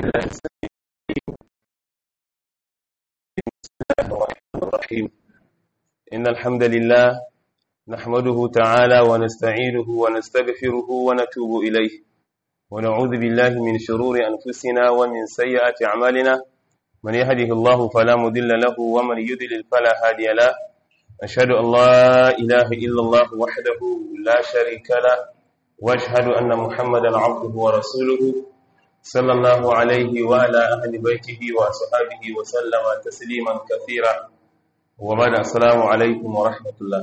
الرحيم إن الحمد لله نحمده تعالى ونستعينه ونستغفره ونتوب إليه ونعوذ بالله من شرور أنفسنا ومن سيئات أعمالنا من يهده الله فلا مضل له ومن يضلل فلا هادي له أشهد أن لا إله إلا الله وحده لا شريك له وأشهد أن محمدا عبده ورسوله صلى الله عليه وعلى أهل بيته وصحابه وسلم تسليما كثيرا وبعد السلام عليكم ورحمة الله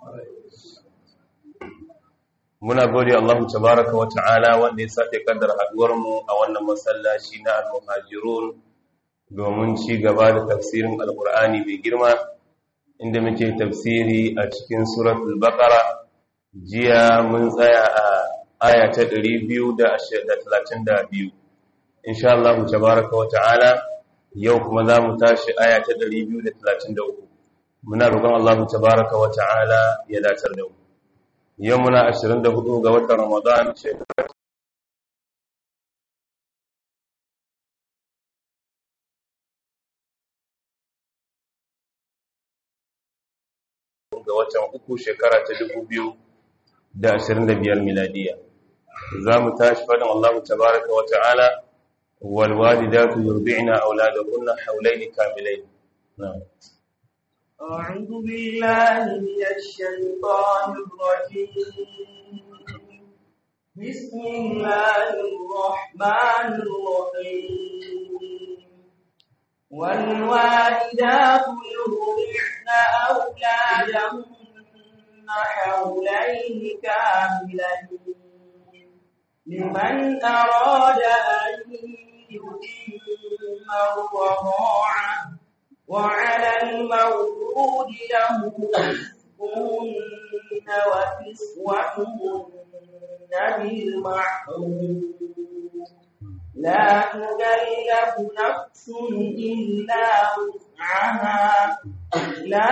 muna gode Allah tabaraka wa ta'ala wanda ya sake kaddara haduwar mu a wannan masallaci na al-muhajirun domin ci gaba da tafsirin alqur'ani mai girma inda muke tafsiri a cikin suratul baqara jiya mun tsaya a aya ta 232 insha Allah tabaraka wa ta'ala yau kuma za mu tashi aya ta 233 muna roƙon Allah tabaraka wa ta'ala ya dacar da mu yau muna 24 ga watan Ramadan shekara ga watan uku shekara ta 2025 miladiya za mu tashi faɗin Allah tabaraka wa ta'ala والوالدات يرضعن أولادهن حولين كاملين نعم أعوذ بالله من الشيطان الرجيم بسم الله الرحمن الرحيم والوالدات يرضعن أولادهن حولين كاملين لمن أراد أن يتم الرضاعة وعلى المولود له رزقهن وكسوتهن بالمعروف لا تكلف نفس إلا وسعها لا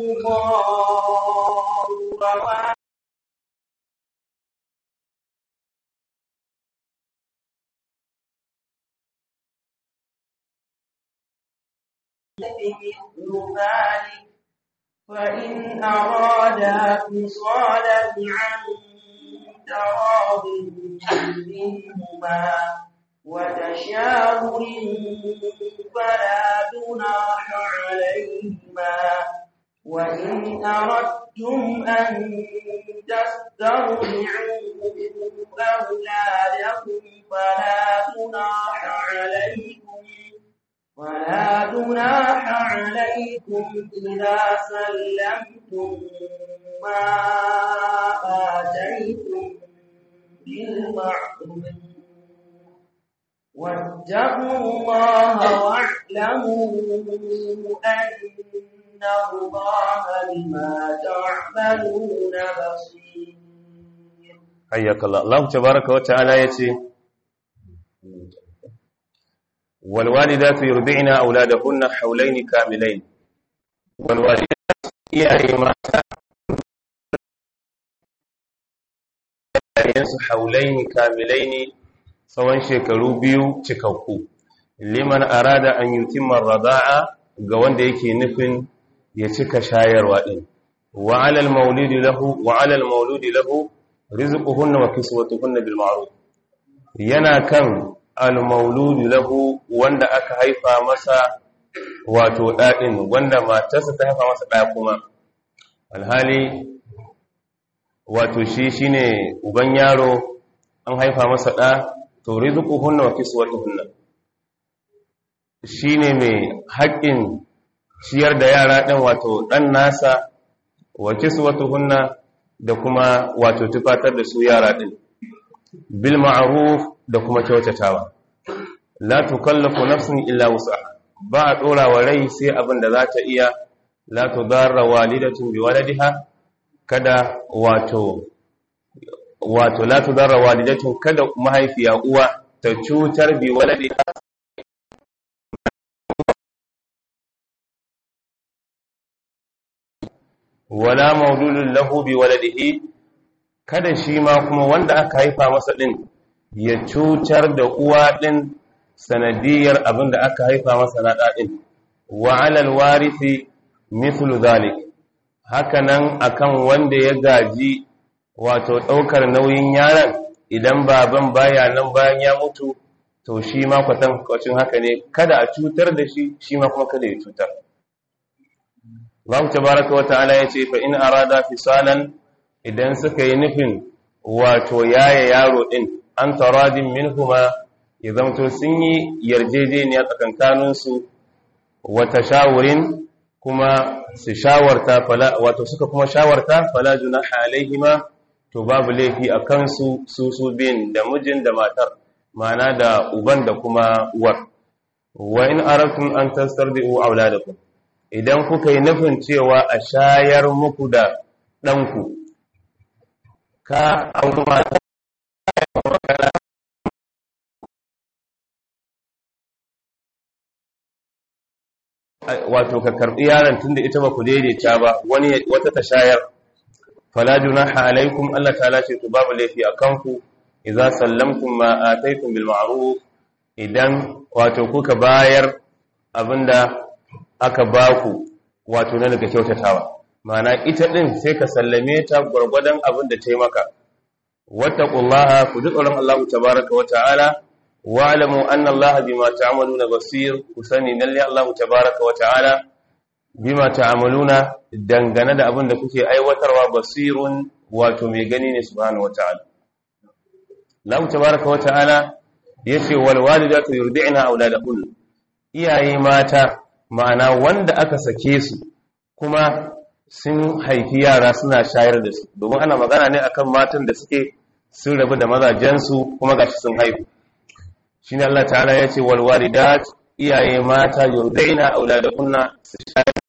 تضار مثل ذلك فإن أرادا فصالا عن تراض منهما وتشاور فلا جناح عليهما وإن أردتم أن تسترضعوا أولادكم فلا جناح عليكم ولا جناح عليكم إذا سلمتم ما آتيتم بالمعروف واتقوا الله واعلموا أن الله بما تعملون بصير حياك الله الله تبارك وتعالى يتي والوالدات يرضعن أولادهن حولين كاملين والوالدات iyaye mata yayansu haulaini kamilaini tsawon shekaru biyu cikakku liman arada an yutimma rada'a ga wanda yake nufin ya cika shayarwa din wa alal maulidi lahu wa alal mauludi lahu rizquhunna wa kiswatuhunna bil ma'ruf yana kan al-mauludu lahu wanda aka haifa masa wato ɗaɗin wanda matarsa ta haifa masa ɗaya kuma alhali wato shi shine uban yaro an haifa masa ɗa to rizquhunna wa kiswatuhunna shine mai haƙƙin ciyar da yara ɗin wato ɗan nasa wa kiswatuhunna da kuma wato tufatar da su yara ɗin bil ma'ruf da kuma kyautatawa la tukallafu nafsun illa wus'aha ba a dora wa rai sai abin da za ta iya la tudarra walidatun bi waladiha kada wato wato la tudarra walidatun kada mahaifiya uwa ta cutar bi waladiha wala mauludun lahu bi waladihi kada shi ma kuma wanda aka haifa masa din ya cutar da uwa din sanadiyar abin da aka haifa masa na ɗaɗin wa alal warithi mithlu zalik hakanan akan wanda ya gaji wato ɗaukar nauyin yaron idan baban baya nan bayan ya mutu to shi ma kwatankwacin haka ne kada a cutar da shi shi ma kuma kada ya cutar Allah tabaraka wa ta'ala ya ce fa in arada fisalan idan suka yi nufin wato yaya yaro din an taradin minhuma ya zamto sun yi yarjejeniya tsakankaninsu wata shawurin kuma su shawarta fala wato suka kuma shawarta fala junaha alaihima to babu laifi a kansu su su bin da mijin da matar ma'ana da uban da kuma uwar wa in aratum an tastardi'u auladakum idan kuka yi nufin cewa a shayar muku da ɗanku ka auri mata wato ka karbi yaron tunda ita ba ku daidaita ba wani wata ta shayar fala junaha alaikum Allah ta'ala ce to babu laifi akan ku idza sallamtum ma ataytum bil ma'ruf idan wato kuka bayar abinda aka baku wato na daga kyautatawa ma'ana ita din sai ka sallame ta gurgurdan abin da ta yi maka wattaqullaha ku ji tsoron Allah tabaaraka wa ta'ala wa'lamu anna Allah bima ta'maluna basir ku sani lalle Allah tabaaraka wa ta'ala bima ta'maluna dangane da abin da kuke aiwatarwa basirun wato mai gani ne subhanahu wa ta'ala Allah tabaaraka wa ta'ala yace wal walidatu yurdi'na auladahun iyaye mata ma'ana wanda aka sake su kuma sun haifi yara suna shayar da su domin ana magana ne akan matan da suke sun rabu da mazajensu kuma gashi sun haihu shine Allah ta'ala yace wal walidat iyaye mata yurdaina auladakunna su shayar